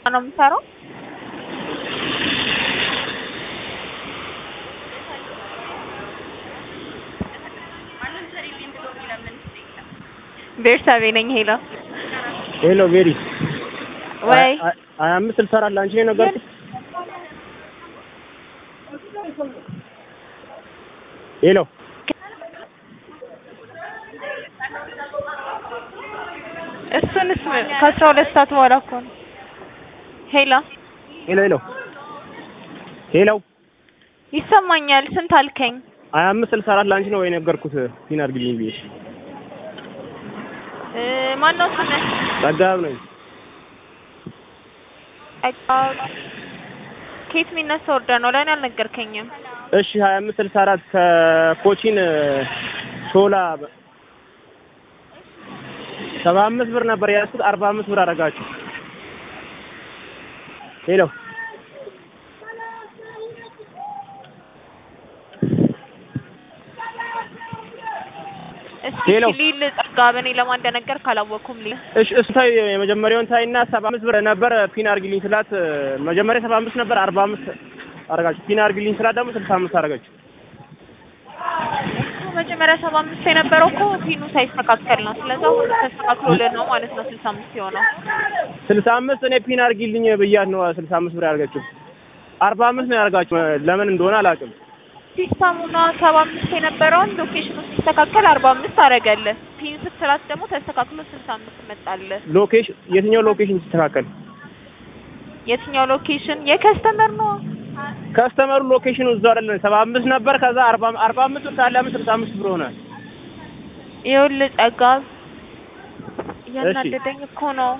ነው የምሰራው። ቤርሳቤ ነኝ። ሄሎ ሄሎ ቤሪ ወይ ሀያ አምስት ስልሳ አራት ለአንቺ ነው የነገርኩት። ሄሎ እሱንስ ከአስራ ሁለት ሰዓት በኋላ እኮ ነው። ሄሎ ሄሎ ሄሎ ሄሎ ይሰማኛል። ስንት አልከኝ? ሀያ አምስት ስልሳ አራት ለአንቺ ነው የነገርኩት። ፒን አድርግልኝ ብዬሽ እ ማነው ስምህ? ጸጋብ ነኝ። ጸጋብ ከየት የሚነሳ ወርደህ ነው? ለእኔ አልነገርከኝም። እሺ ሀያ አምስት ስልሳ አራት ከኮቺን ሾላ ሰባ አምስት ብር ነበር የያዝኩት። አርባ አምስት ብር አደረጋችሁ። ሄሎ እስኪ ሄሎ። ሊል ጸጋብ፣ እኔ ለማን እንደነገርክ አላወቅኩም። ሊል እሺ እሱ ታይ የመጀመሪያውን ታይና ሰባ አምስት ብር ነበር ፒን አድርግልኝ ስላት መጀመሪያ ሰባ አምስት ነበር አርባ አምስት አደረጋችሁ። ፒን አድርግልኝ ስላት ደግሞ ስልሳ አምስት አደረጋችሁ። እሱ መጀመሪያ ሰባ አምስት የነበረው እኮ ፒኑ ሳይስተካከል ነው። ስለዛ ሁሉ ተስተካክሎልህ ነው ማለት ነው ስልሳ አምስት የሆነው። ስልሳ አምስት እኔ ፒን አድርጊልኝ ብያት ነው ስልሳ አምስት ብር ያደርጋችሁ። አርባ አምስት ነው ያደርጋችሁ። ለምን እንደሆነ አላውቅም። ሲስተሙና ሰባ አምስት የነበረውን ሎኬሽኑ ሲስተካከል አርባ አምስት አደረገልህ። ፒን ስትላት ደግሞ ተስተካክሎ ስልሳ አምስት መጣልህ። ሎኬሽን የትኛው ሎኬሽን ሲስተካከል? የትኛው ሎኬሽን? የከስተመር ነው። ከስተመሩ ሎኬሽኑ እዛው አይደለም ሰባ አምስት ነበር። ከዛ አርባ አርባ አምስት ብር ካለ አምስት ስልሳ አምስት ብር ሆነ። ይኸውልህ ጸጋብ እያናደደኝ እኮ ነው።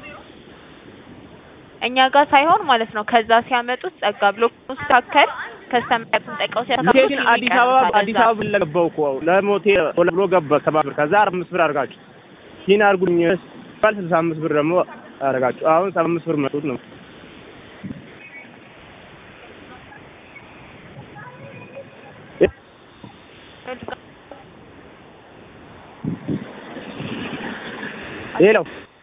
እኛ ጋር ሳይሆን ማለት ነው ከዛ ሲያመጡት ጸጋብ ሎኬሽኑ ሲስተካከል ከስተመሩን ጠይቀው ሲያስተካክሉ ሎኬሽን አዲስ አበባ አዲስ አበባ ብለህ ገባው እኮ ለሞቴል ብሎ ገባ ሰባ ብር ከዛ አርባ አምስት ብር አድርጋችሁ ፒን አድርጉልኝ ባል ስልሳ አምስት ብር ደግሞ አደረጋችሁ። አሁን ሰባ አምስት ብር መጡት ነው ሄሎ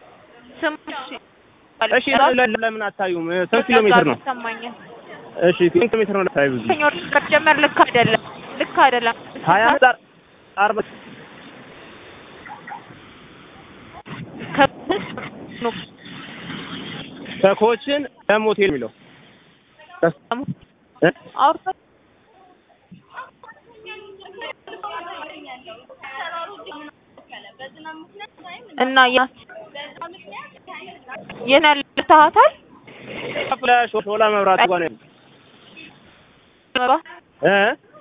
እሺ፣ ለምን አታዩም? ስንት ኪሎ ሜትር ነው? ይሰማኛል። እሺ፣ ስንት ኪሎ ሜትር ነው? ታዩ ሰኞር ከተጀመረ ልክ አይደለም፣ ልክ አይደለም። ሀያ አርባ ከኮችን ለሞቴል የሚለው አውርቶ እና ያ የና ልታሃታል ሾላ መብራት ጋር ነው እ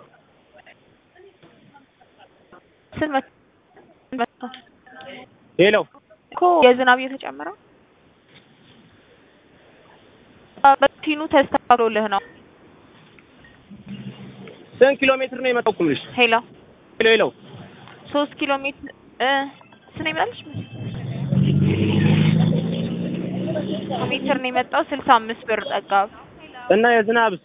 ሄሎ እኮ የዝናብ እየተጨመረ በቲኑ ተስተካክሎልህ ነው። ስንት ኪሎ ሜትር ነው የመጣው? ኩምልሽ ሄሎ ሄሎ ሄሎ ሶስት ኪሎ ሜትር እ ስንት ነው ይመጣልሽ? ሜትር ነው የመጣው ስልሳ አምስት ብር ጠጋብ እና የዝናብስ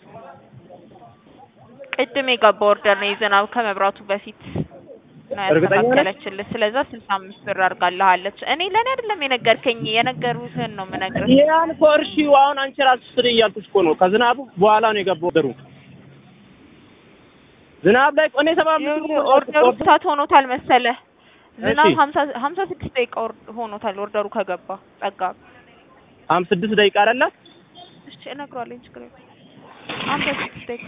ቅድም የገባ ኦርደር ነው የዝናብ ከመብራቱ በፊት ነው እርግጠኛ ነህ? ያስተካከለችልህ። ስለዛ ስልሳ አምስት ብር አድርጋልሃለች። እኔ ለእኔ አይደለም የነገርከኝ የነገሩህን ነው የምነግርህ። ያን እኮ እርሺው አሁን አንቺ ራስሽ ስሪ እያልኩሽ እኮ ነው። ከዝናቡ በኋላ ነው የገባው ኦርደሩ። ዝናብ ላይ እኔ ሰባ አምስት ብር ነው ኦርደሩ ሰዓት ሆኖታል መሰለህ። ዝናብ እሺ። ሀምሳ ሀምሳ ስድስት ደቂቃ ኦር- ሆኖታል ኦርደሩ ከገባ ጠጋብ ሀምሳ ስድስት ደቂቃ አይደለ? እሺ እነግረዋለሁ ችግር የለም። ሀምሳ ስድስት ደቂቃ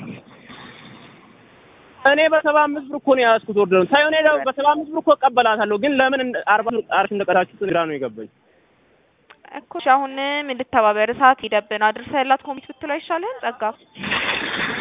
እኔ በሰባ አምስት ብር እኮ ነው የያዝኩት ኦርደሩን። ሳይሆን እኔ ደግሞ በሰባ አምስት ብር እኮ እቀበላታለሁ፣ ግን ለምን እንደ- አርባ ብር አርሽ እንደቀራችሁት ግራ ነው የገባኝ። እኮ እሺ፣ አሁንም እንድተባበር ሰዓት ሄደብን አድርሰህላት ኮሚት ብትለው አይሻልህም? ጸጋ